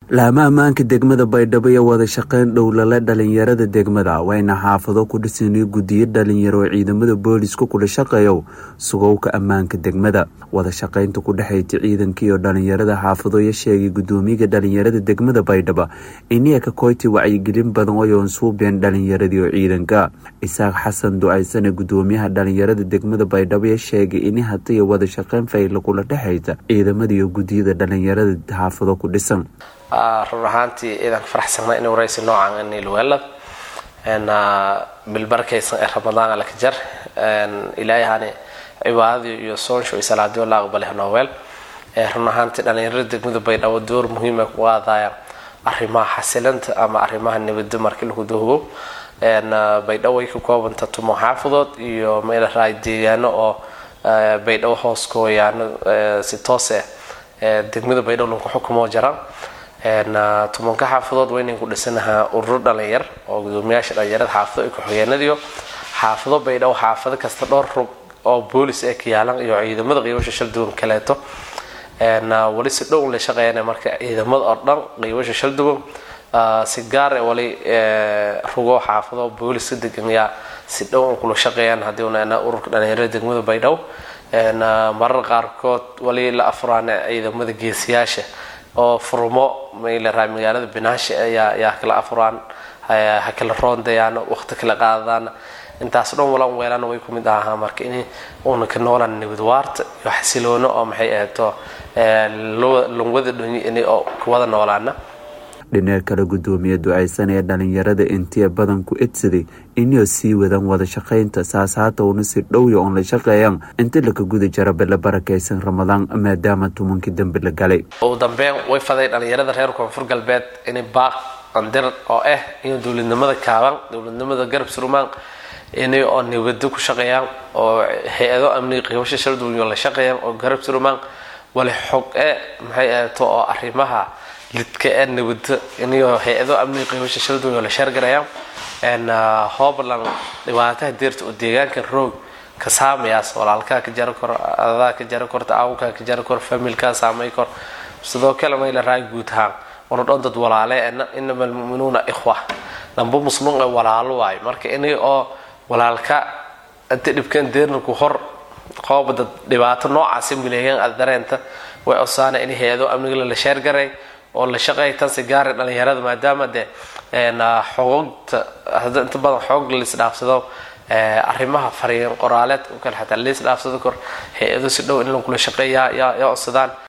laama ammaanka degmada baydhabo iyo wada shaqeyn dhowlale dhalinyarada degmada wayna xaafado ku dhisanay guddiyo dhalinyaro oo ciidamada booliska kula shaqeeyo sugowka ammaanka degmada wada shaqeynta ku dhexayta ciidanka iyo dhalinyarada xaafado iyo sheegay guddoomiyaga dhalinyarada degmada baydhabo iniya ka koyti wacyigelin badan oyoon suubeen dhalinyaradii oo ciidanka isaaq xasan ducaysane guddoomiyaha dhalinyarada degmada baydhabo iyo sheegay ini hatiya wada shaqeyn fayla kula dhexaysa ciidamada iyo guddiyada dhalinyarada xaafado ku dhisan run ahaantii ciidanka faraxsanna in waraysi noocan niilweelad bilbarkaysan ee ramadaan alaka jar ilaahani cibaadadii iyo soonsho iyo salaadiyo la aqbalay nooweel run ahaantii dhalinyarada degmada baydhabo door muhiima ku qaadaya arrimaha xasilanta ama arrimaha nabadda markii lagu dahgo baydhabo way ka koobanta tumo xaafadood iyo meelaraay deegaano oo baydhabo hoos kooyaano si toos ah degmada baydhabo lagu xukumoo jaraan tumanka xaafadood waynan ku dhisanahaa ururo dhalinyar oo gudoomiyaasha dhalinyarada xaafado iyo ku-xigeenadiyo xaafado baydhabo xaafado kasta dhowr rug oo boolis ee ka yaalan iyo ciidamada qiibasha shal duwan kaleeto wali si dhown la shaqeeyana marka ciidamada oo dhan qiibasha shal duwan si gaar e wali rugo xaafado booliska degan yaa si dhown kula shaqeeyaan haddii una ururka dhalinyarada degmada baydhabo marar qaarkood wali la afuraana ciidamada geesiyaasha oo furmo maylaraa magaalada binaasha ayaa yaa kala afuraan ha kala roondayaan waqti kala qaadadaan intaas dhan walan weelana way kumid ahaa marka in uuna ka noolaan nabad waarta iyo xasiloono oo maxay ahayto lungwada dhoni oo kuwada noolaana dhineer kale guddoomiye ducaysan ee dhalinyarada intiya badan ku edsaday inay sii wadaan wada shaqaynta saas haata una si dhowya oon la shaqeeyaan inta laka guda jara bala barakaysan ramadaan maadaama tumankii dambe la galay ugu dambeyn way faday dhalinyarada reer koonfur galbeed inay baaq andir oo ah inay dowladnimada kaaban dowladnimada garab surmaan inay oo nabado ku shaqeeyaan oo hay-ado amniga qiibasha sharduunyo la shaqeeyaan oo garab surmaan wali xog e maxay ahayto oo arrimaha lidka ee nabada inayoo hay-ado amniga qiibasha sharduunyo la sheergarayaan hoobland dhibaataha deerta oo deegaanka roog ka saamayaas walaalkaa ka jari kor adadaa ka jari korta aawkaa ka jari kor familkaa saamay kor sidoo kale mayla raay guud ahaan una dhan dad walaale inama almuminuuna ikhwa damba muslim ee walaalo waayo marka inay oo walaalka inta dhibkan deernarku hor qooba dad dhibaato noocaasi mileeyaan aad dareenta way osaana in hay-ado amniga la sheergaray oo la shaqeeya tan si gaara dhalinyarada maadaama dee xogogta hadda inta badan xoog laisdhaafsado arrimaha fariin qoraaleed kale xataa laisdhaafsado kor hay-ado si dhow in lakula shaqeeya yaa yaa codsadaan